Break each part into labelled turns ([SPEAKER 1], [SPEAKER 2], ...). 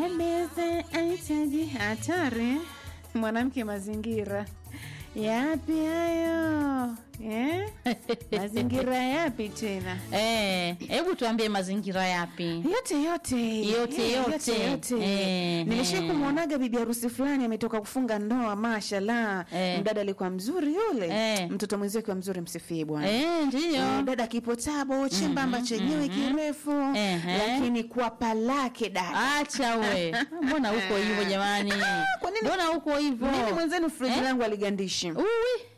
[SPEAKER 1] Mbembeze ahitaji hatari, mwanamke mazingira yapi hayo eh? mazingira yapi tena?
[SPEAKER 2] Eh, hebu tuambie mazingira yapi?
[SPEAKER 1] yote yote
[SPEAKER 2] Yote,
[SPEAKER 1] Eh,
[SPEAKER 2] yote.
[SPEAKER 1] yote.
[SPEAKER 2] Eh,
[SPEAKER 1] Nilishai
[SPEAKER 2] eh.
[SPEAKER 1] kumwonaga bibi harusi fulani ametoka kufunga ndoa, mashallah.
[SPEAKER 2] Eh.
[SPEAKER 1] Mdada alikuwa mzuri yule,
[SPEAKER 2] Eh.
[SPEAKER 1] mtoto mwenzio akiwa mzuri, msifie bwana.
[SPEAKER 2] Eh,
[SPEAKER 1] Eh,
[SPEAKER 2] ndio.
[SPEAKER 1] dada kipotabo chembamba chenyewe kirefu
[SPEAKER 2] Ehe.
[SPEAKER 1] lakini kwapa lake dada
[SPEAKER 2] Acha we. Mbona uko hivyo jamani?
[SPEAKER 1] kwa nini-
[SPEAKER 2] Mbona uko hivyo?
[SPEAKER 1] mimi mwenzenu friji
[SPEAKER 2] Eh?
[SPEAKER 1] langu aligandishi
[SPEAKER 2] Uwi.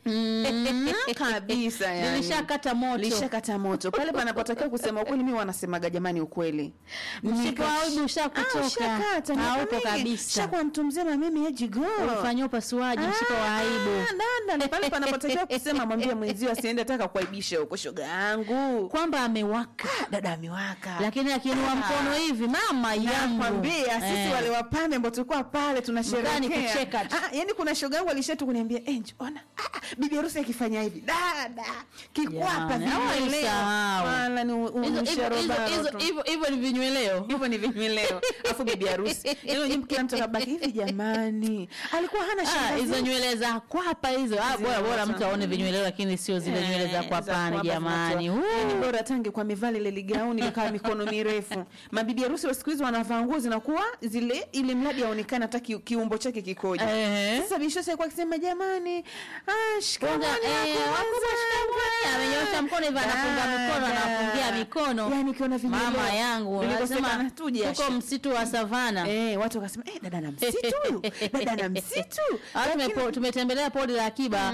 [SPEAKER 1] Mm, kabisa yani.
[SPEAKER 2] Nilishakata moto.
[SPEAKER 1] lishakata moto pale panapotakiwa kusema ukweli mi wanasemaga jamani ukweli
[SPEAKER 2] Mshipa wa aibu ushakutoka.
[SPEAKER 1] Ah, ushakata, miaka
[SPEAKER 2] Haupo
[SPEAKER 1] mingi.
[SPEAKER 2] kabisa.
[SPEAKER 1] Shakuwa mtu mzima mimi ejigo
[SPEAKER 2] Ulifanyia upasuaji mshipa wa aibu.
[SPEAKER 1] dada pale panapotakiwa kusema mwambie mwenzio asiende taka kuaibisha huko shoga yangu
[SPEAKER 2] Kwamba amewaka.
[SPEAKER 1] dada amewaka
[SPEAKER 2] Lakini akiinua mkono hivi mama yangu.
[SPEAKER 1] nakwambia sisi
[SPEAKER 2] Eh.
[SPEAKER 1] wale wapambe ambao tulikuwa pale
[SPEAKER 2] Mkani
[SPEAKER 1] tunasherehekea
[SPEAKER 2] kucheka tu.
[SPEAKER 1] ah, yani kuna shoga yangu alishatu kuniambia enj ona ah, ah, bibi harusi akifanya hivi dada kikwapa
[SPEAKER 2] Jamani, hawaisahau.
[SPEAKER 1] wala ni u- u-
[SPEAKER 2] Hizo- hizo- hizo-
[SPEAKER 1] usharobaro
[SPEAKER 2] hizo-
[SPEAKER 1] tu.
[SPEAKER 2] hivyo- Hivyo ni vinyweleo.
[SPEAKER 1] hivyo ni vinyweleo afu bibi harusi yani wenyewe kila mtu akabaki hivi jamani alikuwa hana
[SPEAKER 2] Ah,
[SPEAKER 1] shangazi
[SPEAKER 2] hizo nywele za kwapa hizo ah, bora bora
[SPEAKER 1] Zinaota.
[SPEAKER 2] mtu aone vinyweleo lakini sio zile nywele za kwapani jamani
[SPEAKER 1] ni
[SPEAKER 2] Huu.
[SPEAKER 1] bora tange kwa mivali ile ligauni likaa mikono mirefu mabibi harusi wa siku hizi wanavaa nguo zinakuwa zile ili mradi aonekane hata ki, kiumbo chake kikoje
[SPEAKER 2] Ehe.
[SPEAKER 1] sasa bishosi alikuwa akisema jamani ah,
[SPEAKER 2] Kwanza,
[SPEAKER 1] shikamoni
[SPEAKER 2] eh,
[SPEAKER 1] wako
[SPEAKER 2] wakubwa shikamoni, amenyoosha mkono hivi anafunga mikono
[SPEAKER 1] Dada.
[SPEAKER 2] anafungia mikono
[SPEAKER 1] yani ukiona vinyweleo
[SPEAKER 2] mama yangu
[SPEAKER 1] vilikosekana
[SPEAKER 2] anasema
[SPEAKER 1] tu jasho.
[SPEAKER 2] tuko msitu wa savana
[SPEAKER 1] Eh, watu wakasema eh, dada na msitu huyu dada na msitu
[SPEAKER 2] Ah, tumepo- tumetembelea podi la akiba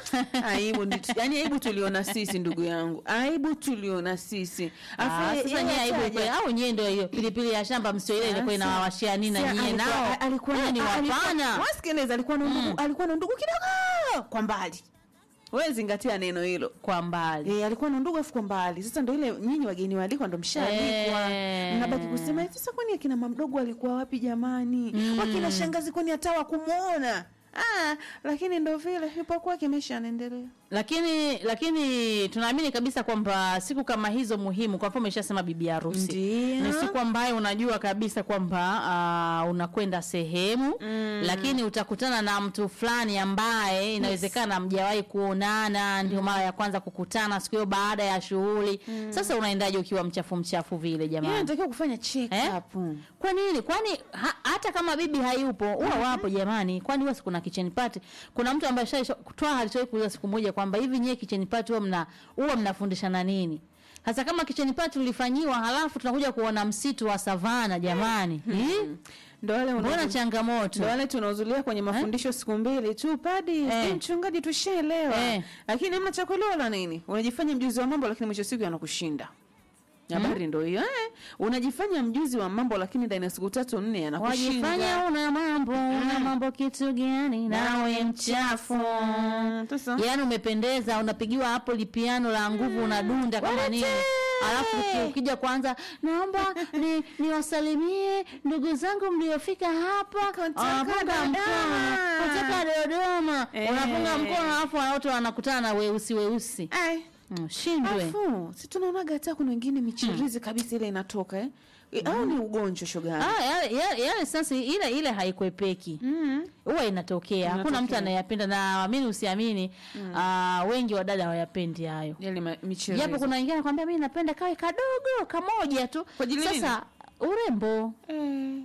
[SPEAKER 1] aibu ndi- yani aibu tuliona sisi ndugu yangu aibu tuliona sisi Afu
[SPEAKER 2] Ah,
[SPEAKER 1] yeye-
[SPEAKER 2] sasa
[SPEAKER 1] yeye
[SPEAKER 2] nyie aibu
[SPEAKER 1] ataja-
[SPEAKER 2] kweli. au nyie ndio hiyo pilipili ya shamba msio ile ilikuwa
[SPEAKER 1] Sasa,
[SPEAKER 2] inawawashia nini na
[SPEAKER 1] si
[SPEAKER 2] nyie
[SPEAKER 1] alikuwa-
[SPEAKER 2] nao
[SPEAKER 1] a- alikuwa na-
[SPEAKER 2] ni
[SPEAKER 1] a- alikuwa-
[SPEAKER 2] wapana
[SPEAKER 1] wasikiliza alikuwa na ndugu alikuwa na ndugu kidogo kwa mbali wewe zingatia neno hilo
[SPEAKER 2] kwa mbali
[SPEAKER 1] Eh, alikuwa na ndugu afu kwa mbali sasa ndo ile nyinyi wageni waalikwa ndo mshaalikwa
[SPEAKER 2] Eh.
[SPEAKER 1] mnabaki kusema "Eh, sasa kwani akina mamdogo walikuwa wapi jamani wakina shangazi kwani hata wakumuona ah, lakini ndo vile yupo kwake maisha yanaendelea
[SPEAKER 2] lakini lakini tunaamini kabisa kwamba siku kama hizo muhimu kwa mfano umeshasema bibi harusi
[SPEAKER 1] Ndio.
[SPEAKER 2] ni siku ambayo unajua kabisa kwamba uh, unakwenda sehemu mm. lakini utakutana na mtu fulani ambaye inawezekana hamjawahi kuonana ndio mara ya kwanza kukutana siku hiyo baada ya shughuli sasa unaendaje ukiwa mchafu mchafu vile
[SPEAKER 1] Yeye
[SPEAKER 2] jamani
[SPEAKER 1] anatakiwa kufanya check
[SPEAKER 2] Eh?
[SPEAKER 1] up
[SPEAKER 2] kwa nini kwani ha, hata kama bibi hayupo huwa wapo jamani kwani huwa kuna kitchen party kuna mtu ambaye toa alishawahi kuuliza siku moja kwamba hivi nyie kitchen party huwa mna huwa mnafundishana nini hasa kama kitchen party ulifanyiwa halafu tunakuja kuona msitu wa savana jamani Hii?
[SPEAKER 1] ndo wale
[SPEAKER 2] mbona
[SPEAKER 1] unazo-
[SPEAKER 2] changamoto
[SPEAKER 1] ndo wale tunahudhuria kwenye mafundisho siku mbili tu padi
[SPEAKER 2] Eh.
[SPEAKER 1] eh. mchungaji tushaelewa
[SPEAKER 2] Eh.
[SPEAKER 1] lakini hamna cha kuelewa la nini unajifanya mjuzi wa mambo lakini mwisho siku yanakushinda habari ndo hiyo eh. unajifanya mjuzi wa mambo lakini ndani ya siku tatu nne
[SPEAKER 2] wajifanya
[SPEAKER 1] yanakushinda
[SPEAKER 2] una mambo una mambo kitu gani nawe mchafu
[SPEAKER 1] Mm, sasa
[SPEAKER 2] yaani umependeza unapigiwa hapo lipiano la nguvu unadunda kama
[SPEAKER 1] Walete!
[SPEAKER 2] nini alafu uki- ukija kwanza naomba ni niwasalimie ndugu zangu mliofika hapa
[SPEAKER 1] Kutoka
[SPEAKER 2] wanapunga
[SPEAKER 1] Dodoma.
[SPEAKER 2] mkono kutoka dodoma
[SPEAKER 1] Eh.
[SPEAKER 2] unapunga mkono alafu wote wanakutana na weusi weusi
[SPEAKER 1] Ai.
[SPEAKER 2] Mm, shindwe
[SPEAKER 1] afu si tunaonaga hata kuna wengine michirizi kabisa ile inatoka eh? Eh, au ni ugonjwa shoga
[SPEAKER 2] Ah, yale, yale, yale sasa ile ile haikwepeki
[SPEAKER 1] mm.
[SPEAKER 2] huwa inatokea hakuna mtu
[SPEAKER 1] Inatokea.
[SPEAKER 2] anayapenda na amini usiamini ah, wengi wa dada hawayapendi hayo
[SPEAKER 1] yale ma- michirizi
[SPEAKER 2] japo kuna wengine anakwambia mimi napenda kawe kadogo kamoja tu
[SPEAKER 1] Kwa ajili nini?
[SPEAKER 2] sasa urembo
[SPEAKER 1] Eh.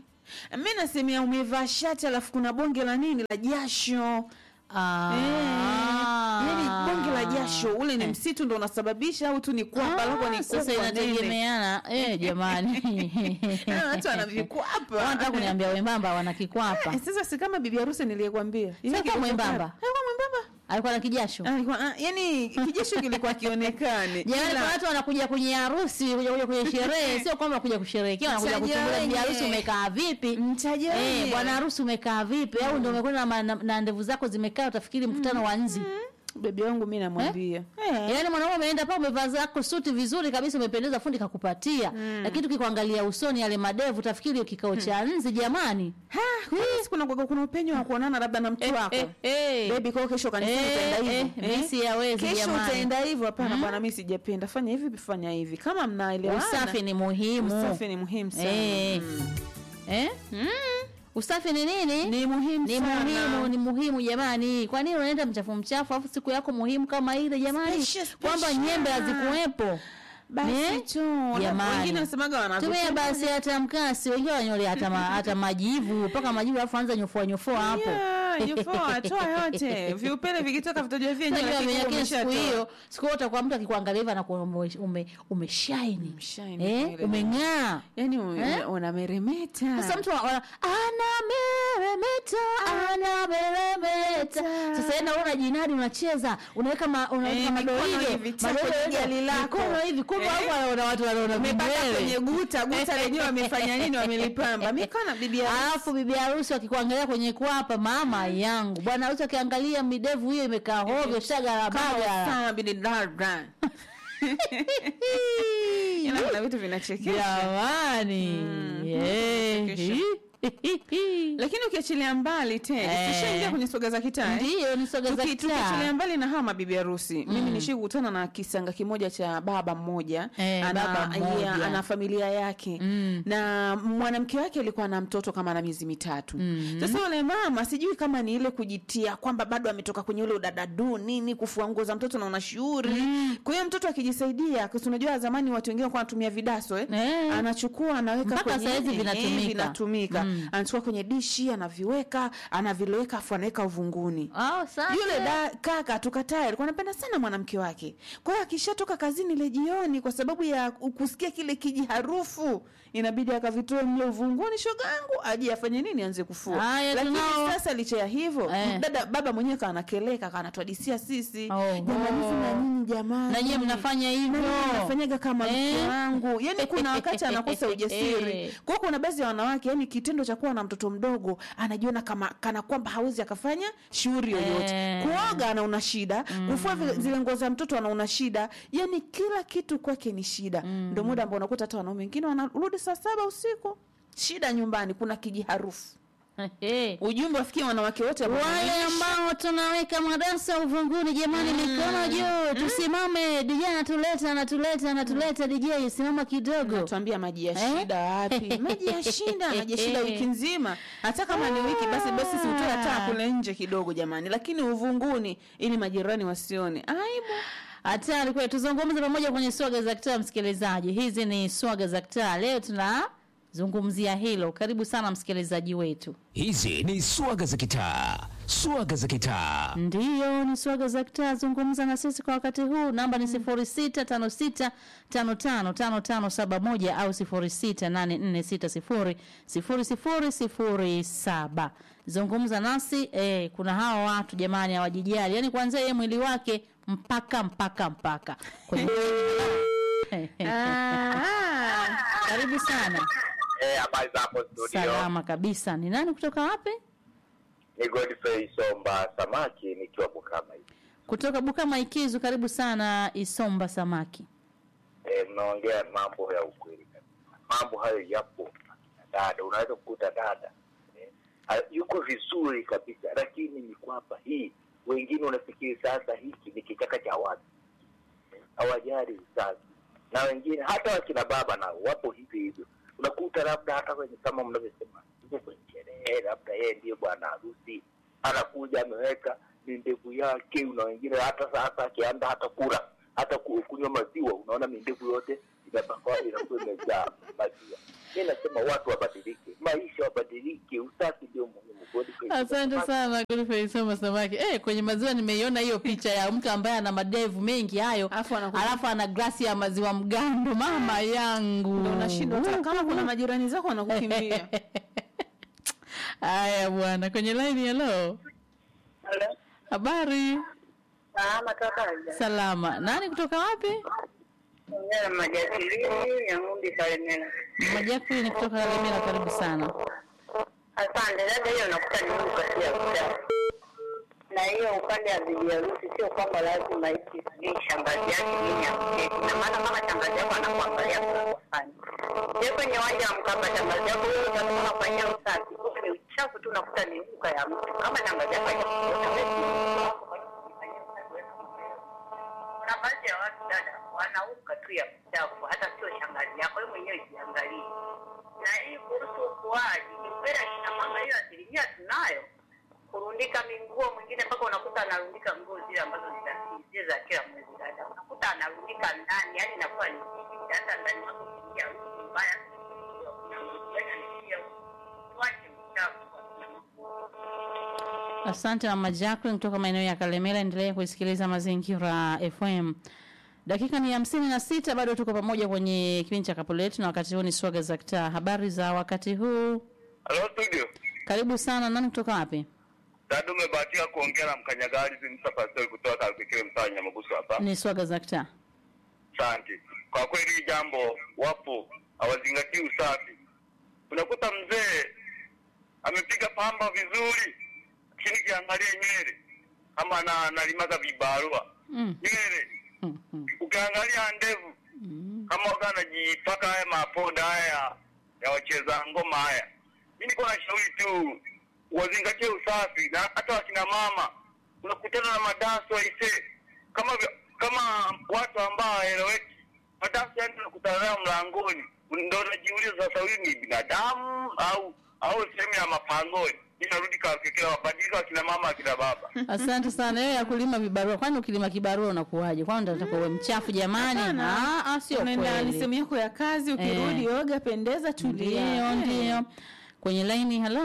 [SPEAKER 1] mi nasemea umevaa shati alafu kuna bonge la nini la jasho
[SPEAKER 2] Ah.
[SPEAKER 1] Eh, yaani bonge la jasho ule ni msitu ndo unasababisha au tu ni kwapa lako ni
[SPEAKER 2] sasa
[SPEAKER 1] kubwa nene
[SPEAKER 2] inategemeana eh, jamani
[SPEAKER 1] Ah, watu wana vikwapa
[SPEAKER 2] wanataka kuniambia wembamba wana kikwapa
[SPEAKER 1] Eh, sasa si kama bibi harusi niliyekwambia Ile
[SPEAKER 2] Sasa
[SPEAKER 1] kilikuwa-
[SPEAKER 2] mwembamba.
[SPEAKER 1] alikuwa mwembamba
[SPEAKER 2] alikuwa na kijasho
[SPEAKER 1] Ah, alikuwa ah, yani kijasho kilikuwa kionekane
[SPEAKER 2] jamani
[SPEAKER 1] Ila-
[SPEAKER 2] kuna watu wanakuja kwenye harusi kuja kuja kwenye sherehe sio kwamba kuja kusherehekea wanakuja
[SPEAKER 1] Mtaja
[SPEAKER 2] kuchungulia bibi
[SPEAKER 1] wenye.
[SPEAKER 2] harusi umekaa vipi
[SPEAKER 1] Mtaja
[SPEAKER 2] Eh,
[SPEAKER 1] wenye.
[SPEAKER 2] bwana harusi umekaa vipi au ndio umekwenda na, ma- na, na ndevu zako zimekaa utafikiri mkutano wa nzi
[SPEAKER 1] bebi wangu mi namwambia Eh.
[SPEAKER 2] yaani mwanaume umeenda pa umevaa zako suti vizuri kabisa umependeza fundi kakupatia lakini tukikuangalia usoni yale madevu utafikiri kikao cha nzi jamani
[SPEAKER 1] Ha, kwani si kuna kuna- kuna upenyo wa kuonana labda na mtu wako
[SPEAKER 2] eh, eh.
[SPEAKER 1] bebi kwao kesho kanisani
[SPEAKER 2] Eh,
[SPEAKER 1] utaenda
[SPEAKER 2] eh,
[SPEAKER 1] hivyo
[SPEAKER 2] mi siyawezi
[SPEAKER 1] kesho
[SPEAKER 2] jamani.
[SPEAKER 1] utaenda hivyo hapana bwana mi sijapenda fanya hivi fanya hivi kama mnaelewana
[SPEAKER 2] usafi ni muhimu
[SPEAKER 1] usafi ni muhimu sana
[SPEAKER 2] Eh.
[SPEAKER 1] Mm.
[SPEAKER 2] eh?
[SPEAKER 1] Mm.
[SPEAKER 2] usafi ni nini
[SPEAKER 1] Ni muhimu
[SPEAKER 2] ni
[SPEAKER 1] sana.
[SPEAKER 2] muhimu ni muhimu jamani kwa nini unaenda mchafu mchafu alafu siku yako muhimu kama ile jamani
[SPEAKER 1] Special,
[SPEAKER 2] kwamba
[SPEAKER 1] special.
[SPEAKER 2] nyembe hazikuwepo
[SPEAKER 1] Basi
[SPEAKER 2] Eh?
[SPEAKER 1] tu.
[SPEAKER 2] Jamani.
[SPEAKER 1] Wengine wasemaga
[SPEAKER 2] tumia
[SPEAKER 1] wanavipenda.
[SPEAKER 2] basi hata mkasi wengine wanyole hata, ma, hata majivu mpaka majivu alafu anza nyofoa nyofoa hapo
[SPEAKER 1] Yeah, yupoa, toa yote viupele vikitoka vitojua vyenyewe
[SPEAKER 2] Unajua
[SPEAKER 1] lakini
[SPEAKER 2] lakini siku
[SPEAKER 1] umeshatoa.
[SPEAKER 2] hiyo siku hiyo utakuwa mtu akikuangalia hivi anakuwa ume, ume, umeshine
[SPEAKER 1] Umeshine
[SPEAKER 2] eh,
[SPEAKER 1] kweli.
[SPEAKER 2] umeng'aa
[SPEAKER 1] Yaani u-
[SPEAKER 2] Eh?
[SPEAKER 1] unameremeta.
[SPEAKER 2] sasa mtu ana- anameremeta anameremeta sasa enda una jinadi unacheza unaweka ma, unaweka
[SPEAKER 1] Eh, mikono
[SPEAKER 2] madoido
[SPEAKER 1] hivi, taka
[SPEAKER 2] madoido
[SPEAKER 1] kwenye gali lako.
[SPEAKER 2] mikono hivi kumbe
[SPEAKER 1] Eh?
[SPEAKER 2] hapo wanaona watu wanaona
[SPEAKER 1] umepaka
[SPEAKER 2] vidole.
[SPEAKER 1] kwenye guta guta lenyewe wamefanya nini wamelipamba mikono bibi harusi.
[SPEAKER 2] alafu bibi harusi wakikuangalia kwenye kwapa mama yangu bwana harusi akiangalia midevu hiyo imekaa hovyo
[SPEAKER 1] kama
[SPEAKER 2] shagarabagara
[SPEAKER 1] Osama bin Laden. Ila kuna vitu vinachekesha
[SPEAKER 2] jamani Eh,
[SPEAKER 1] vinachekesha. lakini ukiachilia mbali te
[SPEAKER 2] Eh.
[SPEAKER 1] tushaingia kwenye soga za kitaa eh?
[SPEAKER 2] ndiyo ni soga za
[SPEAKER 1] Tuki- tukiachilia
[SPEAKER 2] kitaa
[SPEAKER 1] mbali na hawa mabibi harusi mimi nishi kukutana na kisanga kimoja cha baba mmoja
[SPEAKER 2] Eh, baba mmoja.
[SPEAKER 1] yeah, ana familia yake
[SPEAKER 2] Mm.
[SPEAKER 1] na mwanamke wake alikuwa na mtoto kama na miezi mitatu
[SPEAKER 2] Mm.
[SPEAKER 1] sasa yule mama sijui kama ni ile kujitia kwamba bado ametoka kwenye ule udadadu nini kufua nguo za mtoto na una shughuli kwa hiyo mtoto akijisaidia kasi unajua zamani watu wengine walikuwa wanatumia vidaso eh?
[SPEAKER 2] Eh.
[SPEAKER 1] anachukua anaweka
[SPEAKER 2] Mpaka
[SPEAKER 1] kwenye
[SPEAKER 2] saizi
[SPEAKER 1] eh,
[SPEAKER 2] vinatumika.
[SPEAKER 1] vinatumika
[SPEAKER 2] Mm.
[SPEAKER 1] anachukua kwenye dishi anaviweka anaviloweka afu anaweka uvunguni
[SPEAKER 2] Oh, sasa.
[SPEAKER 1] yule da, kaka tukatae alikuwa anapenda sana mwanamke wake kwa hiyo akishatoka kazini ile jioni kwa sababu ya kusikia kile kiji harufu inabidi akavitoe mle uvunguni shogangu aje afanye nini anze kufua
[SPEAKER 2] Haya,
[SPEAKER 1] lakini
[SPEAKER 2] tunao-
[SPEAKER 1] sasa licha ya hivyo
[SPEAKER 2] Eh.
[SPEAKER 1] dada baba mwenyewe kaanakeleka kanatuadisia sisi
[SPEAKER 2] Oh,
[SPEAKER 1] jamani hivi na nyinyi jamani
[SPEAKER 2] na nyie mnafanya hivyo
[SPEAKER 1] nafanyaga kama mke
[SPEAKER 2] Eh.
[SPEAKER 1] wangu yani kuna wakati anakosa ujasiri kwao kuna baadhi ya wanawake yani kitendo cha kuwa na mtoto mdogo anajiona kama kana kwamba hawezi akafanya shughuli yoyote
[SPEAKER 2] Eh.
[SPEAKER 1] kuoga anaona shida kufua vile- zile nguo za mtoto anaona shida yani kila kitu kwake ni shida ndio muda ambao unakuta hata wanaume wengine wanarudi saa saba usiku shida nyumbani kuna kijiharufu
[SPEAKER 2] Eh.
[SPEAKER 1] ujumbe wafikie wanawake wote ambao
[SPEAKER 2] wale
[SPEAKER 1] wanaishi.
[SPEAKER 2] ambao tunaweka madarasa uvunguni jamani mikono juu tusimame dj anatuleta anatuleta anatuleta dj simama kidogo
[SPEAKER 1] tuambia maji ya
[SPEAKER 2] Eh?
[SPEAKER 1] shida wapi maji ya shida maji ya shida wiki nzima hata kama ni wiki basi basi siutoe hata kule nje kidogo jamani lakini uvunguni ili majirani wasione aibu
[SPEAKER 2] hatari kweli tuzungumze pamoja kwenye swaga za kitaa msikilizaji hizi ni swaga za kitaa leo tunazungumzia hilo karibu sana msikilizaji wetu
[SPEAKER 3] Hizi ni swaga za kitaa, swaga za kitaa.
[SPEAKER 2] ndiyo ni swaga za kitaa zungumza na sisi kwa wakati huu namba ni sifuri sita tano sita tano tano tano tano saba moja au sifuri sita nane nne sita sifuri sifuri sifuri sifuri saba zungumza nasi eh, kuna hawa watu jamani hawajijali yani kuanzia yeye mwili wake mpaka mpaka mpaka kwenye
[SPEAKER 1] Ah,
[SPEAKER 2] karibu sana
[SPEAKER 4] Eh, habari za hapo studio.
[SPEAKER 2] salama kabisa ni nani kutoka wapi
[SPEAKER 4] Ni Godfrey Somba Samaki nikiwa Bukama hivi.
[SPEAKER 2] kutoka bukama ikizu karibu sana isomba samaki
[SPEAKER 4] Eh, mnaongea mambo ya ukweli kabisa. Mambo hayo yapo. Akina Dada, unaweza kukuta dada eh, ha- yuko vizuri kabisa, lakini ni kwamba hii wengine unafikiri sasa hiki ni kichaka cha watu Eh, hawajali usafi, na wengine hata wakina baba nao wapo hivi hivyo. Unakuta labda hata kwenye kama mnavyosema, yuko kwenye sherehe, labda yeye ndiye bwana harusi, anakuja ameweka ni ndevu yake. Una wengine hata sasa akianda hata kula hata ku- kunywa maziwa, unaona mindevu yote inapakwa inakuwa imejaa maziwa. Mi nasema watu wabadilike, maisha wabadilike, usafi ndio muhimu. Godfrey,
[SPEAKER 2] asante sana Godfrey Soma samaki eh, kwenye maziwa nimeiona hiyo picha ya mtu ambaye ana madevu mengi hayo
[SPEAKER 1] Alafu anakuja-
[SPEAKER 2] alafu ana glasi ya maziwa mgando mama yangu
[SPEAKER 1] ndio unashindwa hata kama kuna majirani zako wanakukimbia
[SPEAKER 2] haya bwana kwenye line hello
[SPEAKER 5] Halo.
[SPEAKER 2] habari
[SPEAKER 5] Salama kakaja.
[SPEAKER 2] salama nani kutoka wapi
[SPEAKER 5] Ongea na majadiliano ya ng'ombe Salemela.
[SPEAKER 2] majaku ni kutoka Kalemera karibu sana
[SPEAKER 5] Asante. Dada, hiyo nakuta ni Mungu kati ya kuta. Na hiyo upande wa bibi harusi sio kwamba lazima iti ni shangazi yake nini amketi. Na maana kama shangazi yako anakuangalia kwa kufanya. Je, kwenye uwanja wa Mkapa shangazi yako wewe utakuwa unafanyia usafi. Ni uchafu tu unakuta ni duka ya mtu. Kama shangazi yako hajakukuta basi kuna baadhi ya watu dada wanauka tu ya uchafu, hata sio shangazi yako, wewe mwenyewe jiangalie. na hii kuhusu ukuaji, ni kweli akina mama hiyo asilimia tunayo kurundika minguo, mwingine mpaka unakuta anarundika nguo zile ambazo zita- zile za kila mwezi dada, unakuta anarundika ndani, yani inakuwa ni nyingi, hata ndani wako kuingia harufu mbaya, tuache uchafu.
[SPEAKER 2] Asante mama Jacqueline kutoka maeneo ya Kalemela. Endelea kuisikiliza Mazingira FM. Dakika ni hamsini na sita, bado tuko pamoja kwenye kipindi cha kapu letu, na wakati huu ni swaga za kitaa. Habari za wakati huu?
[SPEAKER 6] Halo studio.
[SPEAKER 2] Karibu sana. Nani kutoka wapi?
[SPEAKER 6] Dada umebahatika kuongea na mkanyagari Zimsa Pastori kutoka Kalkikile mtaa wa Nyamagusu hapa.
[SPEAKER 2] Ni swaga za kitaa.
[SPEAKER 6] Asante. Kwa kweli hili jambo wapo hawazingatii usafi. Unakuta mzee amepiga pamba vizuri, lakini kiangalia nywele kama na analimaga vibarua
[SPEAKER 2] Mm.
[SPEAKER 6] nywele,
[SPEAKER 2] Mm, mm,
[SPEAKER 6] ukiangalia ndevu
[SPEAKER 2] mm.
[SPEAKER 6] kama waga anajipaka haya mapoda haya ya wacheza ngoma haya. Mi niko na shauri tu wazingatie usafi, na hata wakina mama unakutana na madaso aise, kama vya- kama watu ambao haeleweki madaso, yani unakutana nayo mlangoni, ndo unajiuliza sasa, huyu ni binadamu au au sehemu ya mapangoni? Inarudi kakekea wabadilika wakina mama akina baba.
[SPEAKER 2] Asante sana. Wewe ya kulima vibarua, kwani ukilima kibarua unakuwaje? Kwani unataka uwe mchafu jamani?
[SPEAKER 1] Hapana.
[SPEAKER 2] Ah, ah, sio
[SPEAKER 1] unaenda ni sehemu
[SPEAKER 2] kweli.
[SPEAKER 1] yako ya kazi ukirudi oga pendeza tulia
[SPEAKER 2] Ndio, ndio. Kwenye laini, hello.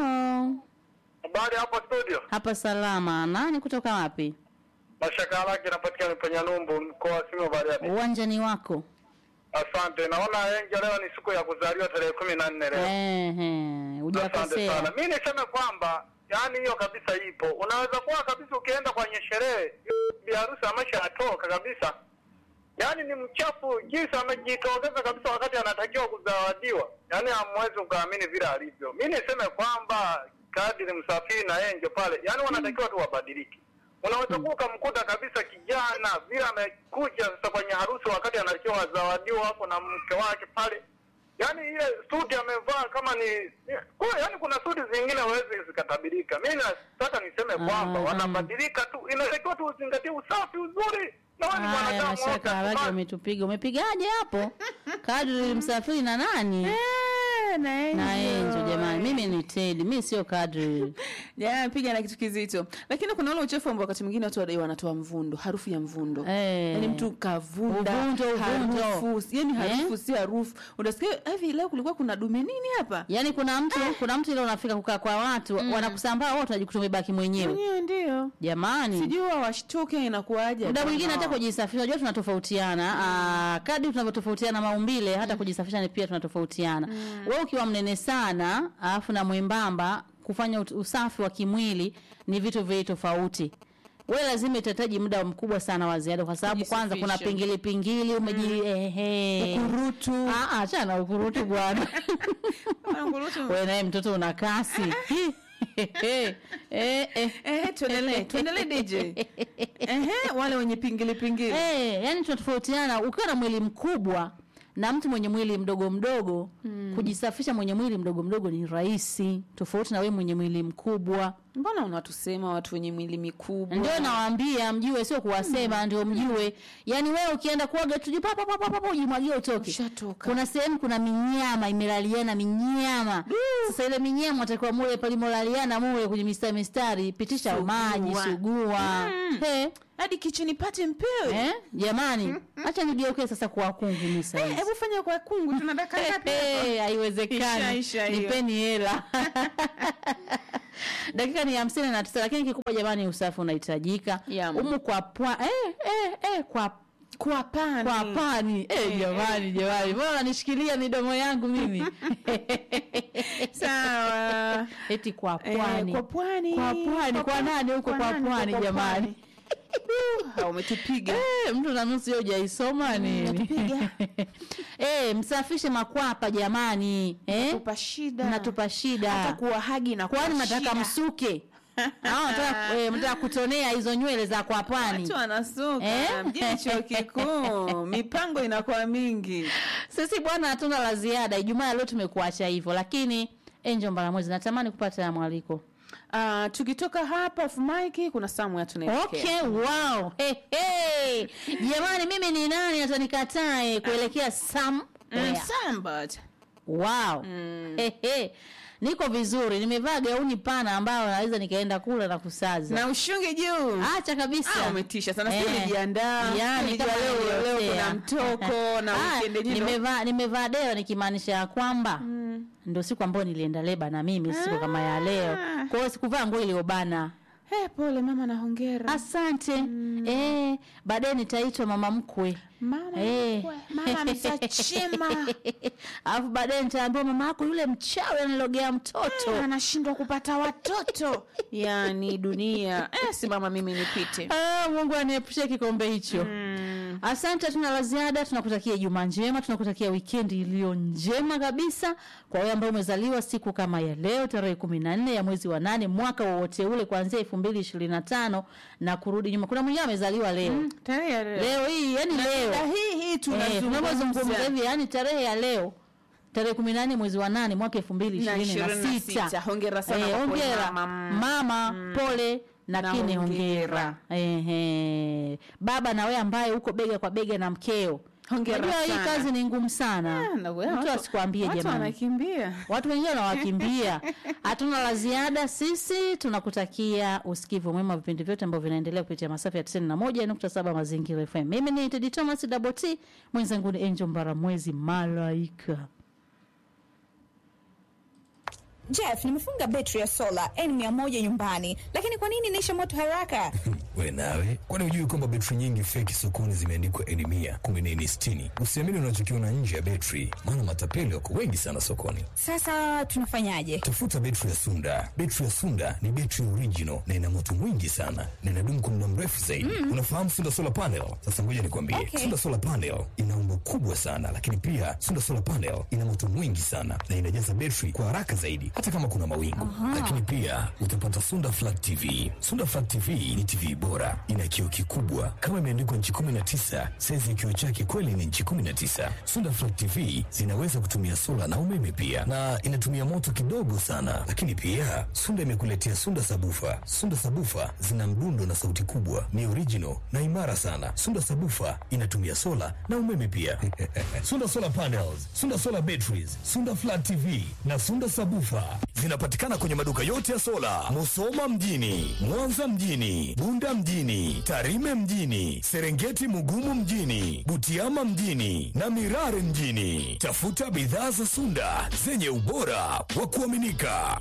[SPEAKER 6] Habari hapo studio,
[SPEAKER 2] Hapa salama. Nani kutoka wapi?
[SPEAKER 6] mashaka lake inapatikana kwenye Numbu, mkoa wa Simiyu Bariadi.
[SPEAKER 2] Uwanja ni wako.
[SPEAKER 6] Asante, naona Enjo leo ni siku ya kuzaliwa tarehe kumi na nne leo.
[SPEAKER 2] Ehe,
[SPEAKER 6] Asante
[SPEAKER 2] hujakosea.
[SPEAKER 6] sana. Mi niseme kwamba yani hiyo kabisa ipo. Unaweza kuwa kabisa ukienda kwenye sherehe bi harusi ameshatoka kabisa, yaani ni mchafu jinsi amejitokeza kabisa wakati anatakiwa kuzawadiwa, yaani hamwezi ukaamini vile alivyo. Mi niseme kwamba kadiri msafiri na Enjo pale, yaani wanatakiwa tu wabadilike. Unaweza kuwa ukamkuta kabisa kijana vile amekuja sasa kwenye harusi wakati anatakiwa azawadiwa hapo na mke wake pale yaani ile suti amevaa kama ni kwa yaani kuna suti zingine huwezi zikatabirika. Mimi nataka niseme kwamba
[SPEAKER 2] Ah,
[SPEAKER 6] wanabadilika tu, inatakiwa tu uzingatie usafi uzuri, na wewe ni
[SPEAKER 2] Haya,
[SPEAKER 6] mwanadamu
[SPEAKER 2] mashaka
[SPEAKER 6] wote,
[SPEAKER 2] haraka
[SPEAKER 6] kubali.
[SPEAKER 2] umetupiga. Umepigaje hapo? Kadri msafiri na nani?
[SPEAKER 1] Eh, na Angel.
[SPEAKER 2] Na Enzo jamani. Mimi ni Teddy. Mimi sio kadri.
[SPEAKER 1] Jana piga na kitu kizito, lakini kuna ule uchafu ambao wakati mwingine watu wadai wanatoa mvundo, harufu ya mvundo
[SPEAKER 2] Eh.
[SPEAKER 1] yani mtu kavunda
[SPEAKER 2] Uvundo, uvundo.
[SPEAKER 1] harufu yani harufu
[SPEAKER 2] Eh?
[SPEAKER 1] si harufu. Unasikia hivi, leo kulikuwa kuna dume nini hapa?
[SPEAKER 2] Yaani kuna mtu kuna mtu ile unafika kukaa kwa watu wanakusambaa wote unajikuta umebaki mwenyewe.
[SPEAKER 1] Mwenyewe ndio
[SPEAKER 2] Jamani.
[SPEAKER 1] sijui wao washtuke, inakuwaje?
[SPEAKER 2] muda mwingine hata
[SPEAKER 1] Kama-
[SPEAKER 2] kujisafisha unajua tunatofautiana mm. kadri tunavyotofautiana maumbile hata kujisafisha ni pia tunatofautiana mm. wewe ukiwa mnene sana alafu na mwembamba kufanya ut- usafi wa kimwili ni vitu viwili tofauti wewe lazima itahitaji muda mkubwa sana wa ziada kwa sababu kwanza kuna
[SPEAKER 1] Kujisafisha.
[SPEAKER 2] pingili pingili umeji ehe
[SPEAKER 1] Ukurutu.
[SPEAKER 2] ah ah achana na ukurutu bwana
[SPEAKER 1] Ukurutu.
[SPEAKER 2] wewe naye mtoto una kasi eh eh
[SPEAKER 1] Eh, tuendelee tuendelee DJ. Ehe, wale wenye pingili pingili.
[SPEAKER 2] Eh, yani tunatofautiana ukiwa na mwili mkubwa na mtu mwenye mwili mdogo mdogo mm. kujisafisha mwenye mwili mdogo mdogo ni rahisi tofauti na wewe mwenye mwili mkubwa
[SPEAKER 1] Mbona unatusema watu wenye mwili mikubwa?
[SPEAKER 2] ndio nawaambia mjue sio kuwasema ndio mjue yani wewe ukienda kuoga tu papa papa papa ujimwagie utoke
[SPEAKER 1] Ushatoka.
[SPEAKER 2] kuna sehemu kuna minyama imelaliana minyama sasa ile minyama atakiwa mule palimolaliana mule kwenye mistari mistari pitisha
[SPEAKER 1] Sugua.
[SPEAKER 2] maji sugua
[SPEAKER 1] Mm.
[SPEAKER 2] He,
[SPEAKER 1] Hadi kicheni pate mpewe.
[SPEAKER 2] eh jamani acha nigeuke sasa kwa kungu mimi sasa
[SPEAKER 1] Eh, Hebu fanya kwa kungu tuna dakika ngapi? hapa?
[SPEAKER 2] Hey, haiwezekani
[SPEAKER 1] Isha, isha hiyo.
[SPEAKER 2] nipeni hela dakika ni hamsini na tisa lakini kikubwa jamani usafi unahitajika
[SPEAKER 1] Yeah.
[SPEAKER 2] umu kwa pwa eh, eh, eh, kwa
[SPEAKER 1] Kwa pani.
[SPEAKER 2] kwa pani eh, jamani jamani mbona unanishikilia midomo yangu mimi
[SPEAKER 1] Sawa.
[SPEAKER 2] eti kwa
[SPEAKER 1] Eh,
[SPEAKER 2] pwani
[SPEAKER 1] kwa pwani.
[SPEAKER 2] kwa pwani kwa nani huko kwa
[SPEAKER 1] nani?
[SPEAKER 2] pwani
[SPEAKER 1] Kwa
[SPEAKER 2] jamani
[SPEAKER 1] pwani. Ha, umetupiga.
[SPEAKER 2] Eh, mtu na nusu hiyo hujaisoma nini
[SPEAKER 1] natupiga.
[SPEAKER 2] eh, msafishe makwapa jamani eh?
[SPEAKER 1] Tupa shida.
[SPEAKER 2] mnatupa shida
[SPEAKER 1] Hata kuwahagi na
[SPEAKER 2] kwani
[SPEAKER 1] kuwa
[SPEAKER 2] mnataka
[SPEAKER 1] shida.
[SPEAKER 2] msuke au mnataka eh, mnataka kutonea hizo nywele za kwa pwani
[SPEAKER 1] Watu wanasuka
[SPEAKER 2] Eh?
[SPEAKER 1] mjini chuo kikuu, mipango inakuwa mingi.
[SPEAKER 2] sisi bwana hatuna la ziada ijumaa leo tumekuacha hivyo lakini enjo mbaramwezi natamani kupata mwaliko
[SPEAKER 1] Uh, tukitoka hapa off mic kuna somewhere tunaelekea.
[SPEAKER 2] okay wow hey, hey. jamani mimi ni nani hata nikatae kuelekea
[SPEAKER 1] Mm,
[SPEAKER 2] somewhere
[SPEAKER 1] somebody.
[SPEAKER 2] wow Hehe. niko vizuri nimevaa gauni pana ambayo naweza nikaenda kula na kusaza
[SPEAKER 1] na ushungi juu
[SPEAKER 2] acha kabisa
[SPEAKER 1] Ah, umetisha sana sijui
[SPEAKER 2] Eh.
[SPEAKER 1] ulijiandaa
[SPEAKER 2] Yani,
[SPEAKER 1] Nilijua
[SPEAKER 2] kama
[SPEAKER 1] leo leo
[SPEAKER 2] nilivyotea.
[SPEAKER 1] kuna mtoko na
[SPEAKER 2] Ah,
[SPEAKER 1] weekend yenyewe ndo-
[SPEAKER 2] nimevaa nimevaa deo nikimaanisha ya kwamba ndio siku ambayo nilienda leba na mimi siku kama ya leo kwa hiyo sikuvaa nguo iliyobana
[SPEAKER 1] Eh, pole mama na hongera
[SPEAKER 2] asante eh, baadaye nitaitwa mama mkwe
[SPEAKER 1] Mama
[SPEAKER 2] Eh.
[SPEAKER 1] mkwe, mama msachima
[SPEAKER 2] alafu baadaye nitaambiwa mama yako yule mchawi analogea mtoto
[SPEAKER 1] Eh, anashindwa kupata watoto yani dunia eh, simama mimi nipite
[SPEAKER 2] Ah, mungu aniepushe kikombe hicho asante tuna la ziada tunakutakia juma njema tunakutakia wikendi iliyo njema kabisa kwa wewe ambao umezaliwa siku kama ya leo tarehe kumi na nne ya mwezi wa nane mwaka wowote ule kuanzia elfu mbili ishirini na tano na kurudi nyuma kuna mwingine amezaliwa leo
[SPEAKER 1] tarehe ya leo
[SPEAKER 2] leo hii yani leo
[SPEAKER 1] Na hii hii
[SPEAKER 2] Eh, tunavyozungumza
[SPEAKER 1] tunazungumza
[SPEAKER 2] hivi yani tarehe ya leo tarehe kumi na nne mwezi wa nane mwaka elfu mbili
[SPEAKER 1] Na
[SPEAKER 2] ishirini na
[SPEAKER 1] 26.
[SPEAKER 2] sita
[SPEAKER 1] Hongera sana kwa kweli
[SPEAKER 2] hongera
[SPEAKER 1] mama.
[SPEAKER 2] mama pole
[SPEAKER 1] Na
[SPEAKER 2] lakini
[SPEAKER 1] hongera.
[SPEAKER 2] hongera Ehe. baba na wewe ambaye uko bega kwa bega na mkeo
[SPEAKER 1] Hongera
[SPEAKER 2] Unajua hii
[SPEAKER 1] sana.
[SPEAKER 2] kazi ni ngumu sana
[SPEAKER 1] Ah, na wewe,
[SPEAKER 2] mtu
[SPEAKER 1] watu-
[SPEAKER 2] asikwambie
[SPEAKER 1] watu
[SPEAKER 2] jamani
[SPEAKER 1] wanakimbia
[SPEAKER 2] watu wengine wanawakimbia hatuna la ziada sisi tunakutakia usikivu mwema wa vipindi vyote ambavyo vinaendelea kupitia masafa ya 91.7 mazingira fm mimi ni tedi thomas double t mwenzangu ni angel mbaramwezi malaika
[SPEAKER 7] Jeff, nimefunga betri ya sola N100 nyumbani, lakini kwa nini inaisha moto haraka?
[SPEAKER 8] we nawe kwani hujui kwamba betri nyingi feki sokoni zimeandikwa eni mia kumi na eni sitini usiamini unachokiona nje ya betri maana matapeli wako wengi sana sokoni
[SPEAKER 7] Sasa tunafanyaje?
[SPEAKER 8] tafuta betri ya sunda betri ya sunda ni betri original na ina moto mwingi sana na inadumu kwa muda mrefu zaidi unafahamu sunda solar panel sasa ngoja nikwambie
[SPEAKER 7] Okay.
[SPEAKER 8] sunda solar panel ina umbo kubwa sana lakini pia sunda solar panel ina moto mwingi sana na inajaza betri kwa haraka zaidi hata kama kuna mawingu lakini pia utapata sunda flat tv sunda flat tv ni tv bora ina kioo kikubwa kama imeandikwa nchi 19 saizi ya kioo chake kweli ni nchi 19 sunda flat tv zinaweza kutumia sola na umeme pia na inatumia moto kidogo sana lakini pia sunda imekuletea sunda sabufa sunda sabufa zina mdundo na sauti kubwa ni original na imara sana sunda sabufa inatumia sola na umeme pia sunda solar panels sunda solar batteries sunda flat tv na sunda sabufa zinapatikana kwenye maduka yote ya sola musoma mjini mwanza mjini bunda mjini tarime mjini serengeti mugumu mjini butiama mjini na mirare mjini tafuta bidhaa za sunda zenye ubora wa kuaminika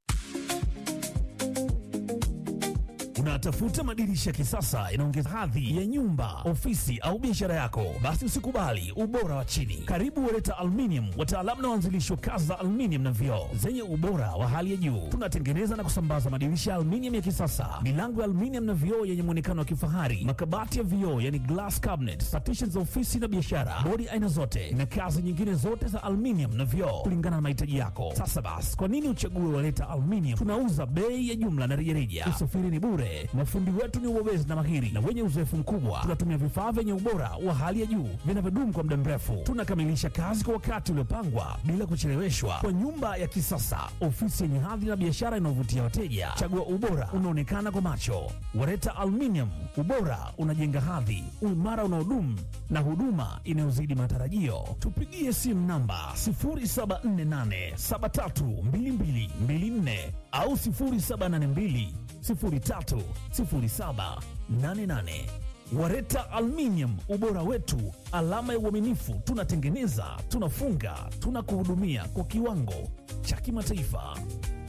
[SPEAKER 9] Unatafuta madirisha ya kisasa inaongeza hadhi ya nyumba, ofisi au biashara yako? Basi usikubali ubora wa chini. Karibu Wereta Aluminium, wataalamu na waanzilishi wa kazi za aluminium na vioo zenye ubora wa hali ya juu. Tunatengeneza na kusambaza madirisha ya aluminium ya kisasa, milango ya aluminium na vioo yenye muonekano wa kifahari, makabati ya vioo yani glass cabinet, partitions za ofisi na biashara, bodi aina zote na kazi nyingine zote za aluminium na vioo kulingana na mahitaji yako. Sasa basi, kwa nini uchague Wereta Aluminium? Tunauza bei ya jumla na rejareja. Usafiri ni bure. Mafundi wetu ni wabobezi na mahiri na wenye uzoefu mkubwa. Tunatumia vifaa vyenye ubora wa hali ya juu vinavyodumu kwa muda mrefu. Tunakamilisha kazi kwa wakati uliopangwa bila kucheleweshwa, kwa nyumba ya kisasa, ofisi yenye hadhi na biashara inayovutia wateja. Chagua ubora unaonekana kwa macho. Wareta Aluminium, ubora unajenga hadhi, uimara unaodumu na huduma inayozidi matarajio. Tupigie simu namba 0748732224 au 0782 030788. Wareta Aluminium, ubora wetu, alama ya uaminifu. Tunatengeneza, tunafunga, tunakuhudumia kwa kiwango cha kimataifa.